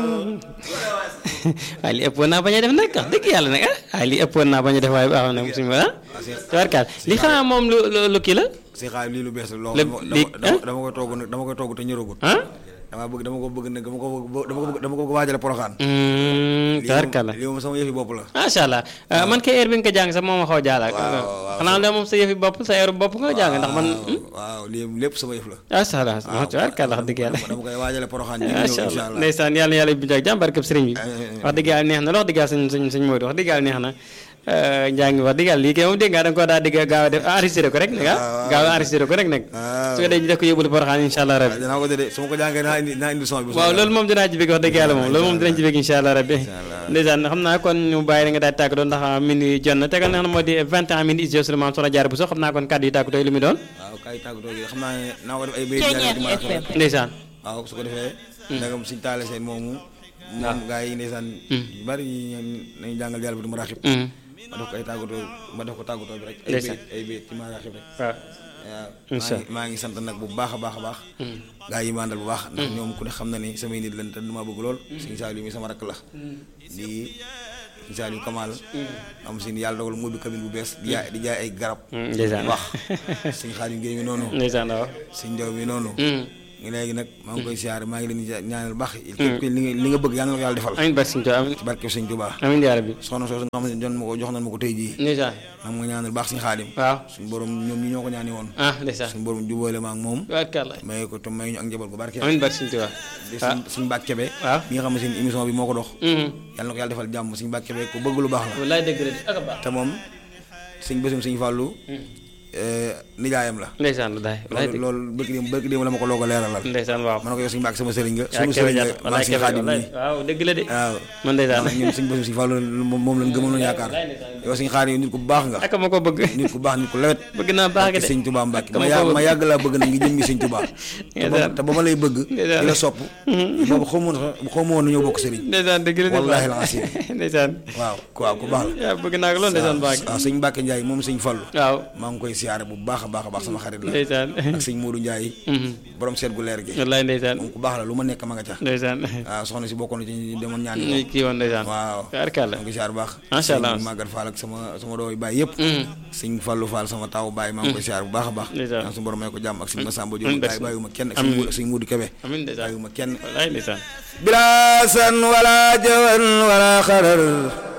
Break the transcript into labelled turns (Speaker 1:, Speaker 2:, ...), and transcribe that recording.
Speaker 1: waaye li ëppoon naa bañ a def nag wax dëgg yàlla nag ah waaye li ëppoon naa bañ a def waaye baaxoon na suñu ah tubaarkaal li xanaa moom lu lu lu kii la
Speaker 2: si xaar lii lu bees la loo
Speaker 1: Le-
Speaker 2: xam
Speaker 1: li-
Speaker 2: ne dama dama koy togg nag dama koy togg te ñëragut
Speaker 1: ah
Speaker 2: dama bëgg dama ko bëgg nag dama ko bëgg dama ko bëgg dama ko bëgg waajale poroxaan
Speaker 1: tubaarkaal la
Speaker 2: lii moom sama yëfi bopp la
Speaker 1: macha allah ah, man kay heure bi nga ko jàng sax moom ma xaw a jaalaat
Speaker 2: waaw, waaw.
Speaker 1: xanaa loolu moom sa yëfi bopp sa heure bopp nga jàng ndax man
Speaker 2: waaw lii lépp sama yëf la
Speaker 1: macha allah tubaarkaal wax dëgg yàlla
Speaker 2: dama koy waajale poroxaan ji ñëw
Speaker 1: macha
Speaker 2: incha
Speaker 1: allah
Speaker 2: allah
Speaker 1: ndeysaan yàlla na yàlla bi jàmm barkeb sëriñ bi
Speaker 2: amiin.
Speaker 1: wax dëgg yàlla neex na la wax dëgg yàlla sëñ sëñ sëñ Modou wax dëgg yàlla neex na njàng wax dëgg yàlla lii kay moom dégg nga da nga koo daa dégg gaaw a def enregistré ko rek nag ah gaaw a enregistré ko rek nag
Speaker 2: waaw.
Speaker 1: su ko dee ñu def ko yóbbul Porokhane incha allah rabbi
Speaker 2: dinaa ko de su ma ko jàngee naa indi naa indi son bi
Speaker 1: waaw loolu moom dinaa ci bëgg wax dëgg yàlla moom loolu moom dinañ ci bëgg incha allah rabbi
Speaker 2: allah.
Speaker 1: ndeysaan xam naa kon ñu bàyyi la nga daal di tàggatoo ndax minuit jot na tegal na xam ne moo di 21 minutes is seulement soxna jaar bu so xam naa kon kàddu yi tàggatoo yi lu mu doon
Speaker 2: waaw kay tàggatoo gi xam naa ne naa ko def ay béy jaaree di ma rafetlu
Speaker 1: ndeysaan
Speaker 2: waaw su ko defee ndagam suñ taale seen moomu moom gaa yi ndeysaan yu bari ñi nañu jàngal yàlla bi du ma raxib
Speaker 1: Mm.
Speaker 2: ma def ko ay tàggatoo ma def ko tàggatoo bi rek ay
Speaker 1: Ndeysaan.
Speaker 2: béy ay béy ci ma raxib rek
Speaker 1: waaw
Speaker 2: waaw
Speaker 1: Incha
Speaker 2: maa ngi maa ngi sant nag bu baax a baax a baax gaa yi ma àndal bu baax ndax ñoom ku ne xam na ni samay nit lañ te dama bëgg lool suñu Saliou mi sama rakk la di suñu Saliou Kamal am sin yàlla dogal mu ubbi cabine bu bees di jaay di jaay ay garab
Speaker 1: Mm, ndeysaan
Speaker 2: bu baax suñu Xaadim Géey mi noonu
Speaker 1: ndeysaan waaw
Speaker 2: suñ jaw mi noonu
Speaker 1: Mm.
Speaker 2: ngi léegi nag maa ngi koy siyaare maa ngi leen di ñaanal baax képp ku li nga li nga bëgg yàlla na ko yàlla defal
Speaker 1: amiin barke Sëñ Tuubaa amiin
Speaker 2: ci barke sëñ Tuubaa
Speaker 1: amiin yaa rabbi
Speaker 2: soxna soosu nga xam ne jon ma ko jox nañ ma ko tey jii
Speaker 1: ndeysaan
Speaker 2: maa ngi ma ñaanal baax suñu xaadim
Speaker 1: waaw
Speaker 2: suñu borom ñoom ñi ñoo ko ñaani woon
Speaker 1: ah ndeysaan
Speaker 2: suñu borom jubóole ma ak moom
Speaker 1: tubaarkàlla
Speaker 2: may ko te may ñu ak njaboot gu barke
Speaker 1: amiin barke Sëñ Tuubaa
Speaker 2: di suñ suñu bàkk kebe
Speaker 1: waaw.
Speaker 2: mi nga xam ne seen émission bi moo ko dox
Speaker 1: Mhm.
Speaker 2: yàlla na ko yàlla defal jàmm suñu bàkk kebe ku bëgg lu baax la
Speaker 1: wallaay dëgg la ak a baax
Speaker 2: te moom suñ bésum suñu fàllu nijaayam la
Speaker 1: ndeysaan wallaay wallaay
Speaker 2: loolu
Speaker 1: dëgg
Speaker 2: loolu bëgg démb bëgg démb la ma ko loog a leeralal
Speaker 1: ndeysaan waaw
Speaker 2: ma ne ko yow suñu bàkk sama sëriñ nga
Speaker 1: yaa
Speaker 2: suñu
Speaker 1: kebe
Speaker 2: sëriñ
Speaker 1: jàpp
Speaker 2: nga maa
Speaker 1: wallaay
Speaker 2: ngi suñu
Speaker 1: kebe
Speaker 2: xaadim
Speaker 1: wallaay
Speaker 2: nii
Speaker 1: waaw dëgg la de
Speaker 2: waaw
Speaker 1: man ndeysaan
Speaker 2: ndax ñun suñu bésum suñu fàllu moom moom lañ gëmoon yaakaar yow suñu xaadim nit ku baax nga
Speaker 1: ak ma ko bëgg
Speaker 2: nit ku baax nit ku lewet
Speaker 1: bëgg naa baax
Speaker 2: barke
Speaker 1: de
Speaker 2: sëñ Tuubaa Mbàkke
Speaker 1: Ak ma
Speaker 2: ma
Speaker 1: ko
Speaker 2: yàgg
Speaker 1: bëgg.
Speaker 2: ma yàgg laa bëgg nag ngi jëm mi sëñ Tuubaa te ba te ba ma lay bëgg di la sopp boobu xaw ma woon xaw ma woon ñoo bokk sëriñ
Speaker 1: ndeysaan dëgg la de
Speaker 2: wallaahi
Speaker 1: baax.
Speaker 2: al-asiim.
Speaker 1: ndeysaan
Speaker 2: waaw ku waaw ku baax la
Speaker 1: yaa bëgg naa ko loolu ndeysaan baax
Speaker 2: waaw sëñ Mbàkke Njaay moom sëñ Fallu
Speaker 1: waaw
Speaker 2: maa ngi koy siyaare bu baax a baax a baax sama xarit la
Speaker 1: ndeysaan
Speaker 2: ak sëñ Moodu Njaay borom seet gu leer gi
Speaker 1: wallaay ndeysaan
Speaker 2: moom ku baax la lu ma nekk ma nga ca
Speaker 1: ndeysaan
Speaker 2: waaw soxna si bokkoon na ci ñi demoon ñaan
Speaker 1: ñuy kii woon ndeysaan
Speaker 2: waaw
Speaker 1: tubaarkàlla
Speaker 2: maa ngi koy siyaare bu baax
Speaker 1: Macha Allah.
Speaker 2: sëñ Magat Fall ak sama sama dooy baay yëpp sëñ Fallu Fall sama taw baay maa ngi koy siyaare bu baax a baax
Speaker 1: Ndeysaan.
Speaker 2: ñaan suñu borom may ko jàmm ak sëñ Masamba
Speaker 1: Amiin,
Speaker 2: Jóob baay
Speaker 1: barke.
Speaker 2: bàyyiwuma kenn ak
Speaker 1: Amiin.
Speaker 2: sëñ Moodu- sëñ Moodu Kebe
Speaker 1: amiin ndeysaan
Speaker 2: bàyyiwuma kenn
Speaker 1: wallaay ndeysaan
Speaker 2: بلا سن ولا جوان ولا خرر